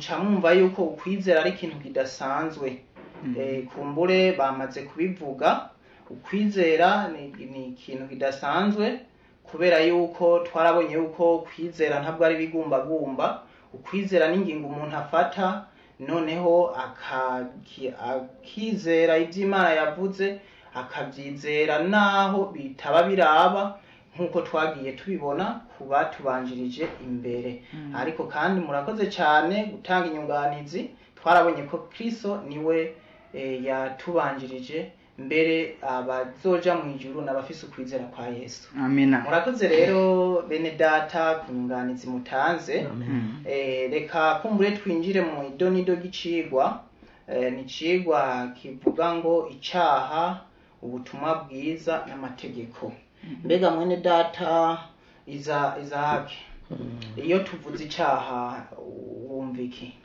muca mwumva yuko ukwizera ari ikintu kidasanzwe Eh, kumbure bamaze kubivuga ukwizera ni, ni ikintu kidasanzwe kubera yuko twarabonye yuko kwizera ntabwo ari ibigumbagumba ukwizera n'ingingo umuntu afata noneho akaki- akizera iby'imana yavuze akabyizera naho bitaba biraba nk'uko twagiye tubibona ku batubanjirije imbere ariko kandi murakoze cyane gutanga inyunganizi twarabonye ko kristo niwe eh, yatubanjirije mbere abazoja mu ijuru n'abafise ukwizera kwa yesu amina murakoze rero bene data ku nyunganizi mutanze Eh, reka kumbure twinjire mu idonido ry'icigwa Eh, ni icigwa kivuga ngo icaha ubutumwa bwiza n'amategeko mbega mwene data iza izahake iyo tuvuze icaha wumva iki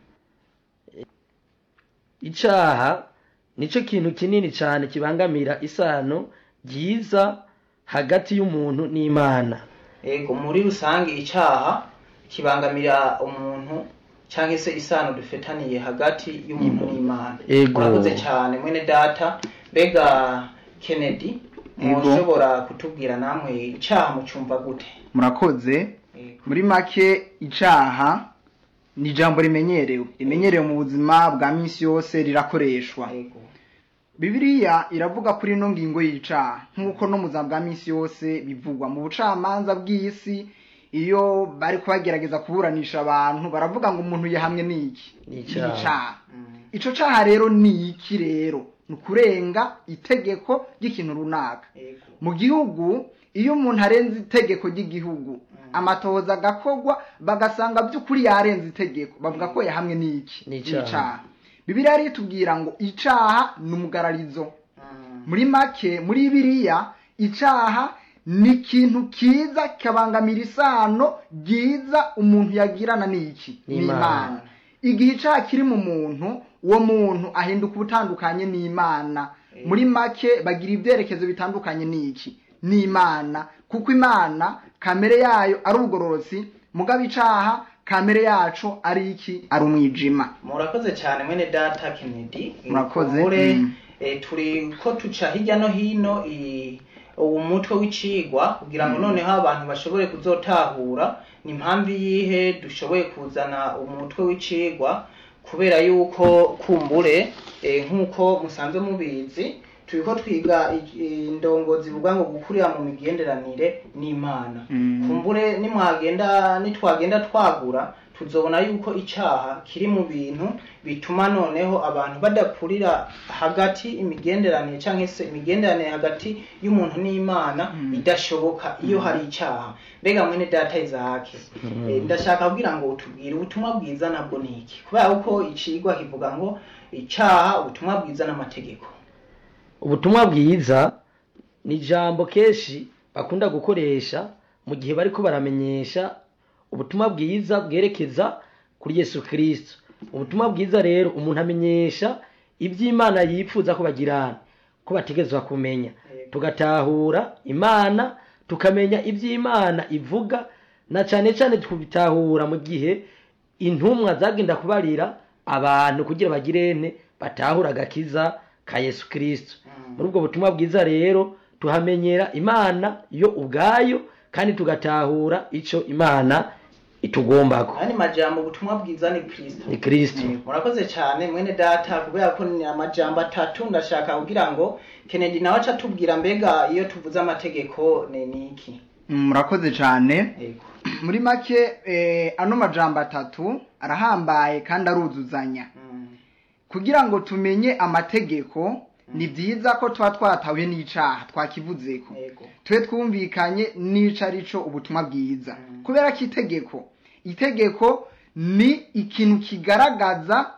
icaha nico kintu kinini cyane kibangamira isano ryiza hagati y'umuntu n'imana ego muri rusange icaha kibangamira umuntu cyangwa se isano dufitaniye hagati y'umuntu n'imana Ego. murakoze cyane mwene data mbega kennedy Ego. mushobora kutubwira namwe icaha mucumva gute murakoze Ego. muri make icaha ni ijambo rimenyerewe rimenyerewe mu buzima bwa minsi yose rirakoreshwa Ego. bibiliya iravuga kuri ino ngingo y'icaha nk'uko no mu buzima bwa minsi yose bivugwa mu bucamanza bw'isi iyo bari kubagerageza kuburanisha abantu baravuga ngo umuntu yahamwe n'iki Ni icaha. icaha Mm. ico caha rero ni iki rero ni ukurenga itegeko ry'ikintu runaka Ego. mu gihugu iyo umuntu arenze itegeko ry'igihugu amatohoza agakogwa bagasanga by'ukuri yarenze itegeko bavuga ko yahamwe n'iki Ni icaha. bibiliya rero itubwira ngo icaha ni umugararizo Mm. muri make muri biriya icaha ni ikintu kiza kabangamira isano ryiza umuntu yagirana n'iki N'Imana. igihe icaha kiri mu muntu uwo muntu ahinduka ubutandukanye n'imana muri make bagira ibyerekezo bitandukanye n'iki n'imana kuko imana kamere yayo ari ubugororotsi mugabo icaha kamere yacu ari iki ari umwijima murakoze cyane mwene data kennedy Murakoze. Kumbure, Mm. eh, turi ko tuca hirya no hino i- uwo mutwe w'icigwa kugira ngo noneho abantu bashobore kuzotahura ni impamvu yihe dushoboye kuzana umutwe w'icigwa kubera yuko kumbure eh, nk'uko musanzwe mubizi turiko twiga i- indongo zivuga ngo gukurira mu migenderanire n'imana Mm. kumbure nimwagenda nitwagenda twagura tuzobona yuko icaha kiri mu bintu bituma noneho abantu badakurira hagati imigenderanire cyangwa se imigenderanire hagati y'umuntu n'imana idashoboka iyo hari icaha mbega mwene data izahake Eh, ndashaka kugira ngo utubwire ubutumwa bwiza nabwo ni iki kubera ko icigwa kivuga ngo icaha ubutumwa bwiza n'amategeko ubutumwa bwiza ni ijambo kenshi bakunda gukoresha mu gihe bariko baramenyesha ubutumwa bwiza bwerekeza kuri yesu kirisito ubutumwa bwiza rero umuntu amenyesha iby'imana yifuza ko bagirana ko bategerezwa kumenya tugatahura imana tukamenya iby'imana ivuga na cyane cyane tukabitahura mu gihe intumwa zagenda kubarira abantu kugira bagirene batahura agakiza ka yesu kirisito muri ubwo butumwa bwiza rero tuhamenyera imana yo ubwayo kandi tugatahura icyo imana itugombako aya ni majambo ubutumwa bwiza ni kristo ni kirisito Eh, murakoze cyane mwene data kubera ko ni amajambo atatu ndashaka kugira ngo kennedy nawe aca atubwira mbega iyo tuvuze amategeko ni ni iki murakoze cyane Yego. muri make eh, ano majambo atatu arahambaye kandi aruzuzanya Mm. kugira ngo tumenye amategeko ni byiza ko tuba twatawe n'icaha twakivuzeko Yego. tube twumvikanye n'ico arico ubutumwa bwiza Mm. kubera ko itegeko itegeko ni ikintu kigaragaza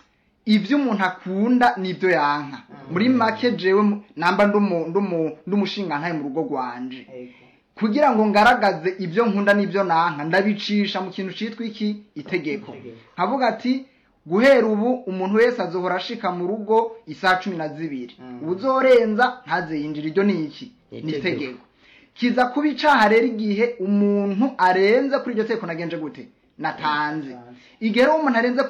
ibyo umuntu akunda n'ibyo yanka muri make jewe mu- namba ndumu- ndumu- ndumushingantahe mu rugo rwanje Yego. kugira ngo ngaragaze ibyo nkunda n'ibyo nanka ndabicisha mu kintu cyitwa iki itegeko Itegeko. nkavuga ati guhera ubu umuntu wese azohora ashika mu rugo isaha cumi na zibiri Mm. uzorenza ntaze yinjira iryo ni iki Ni ni itegeko. itegeko kiza kuba icaha rero igihe umuntu arenze kuri iryo tegeko nagenje gute natanze igihe rero umuntu arenze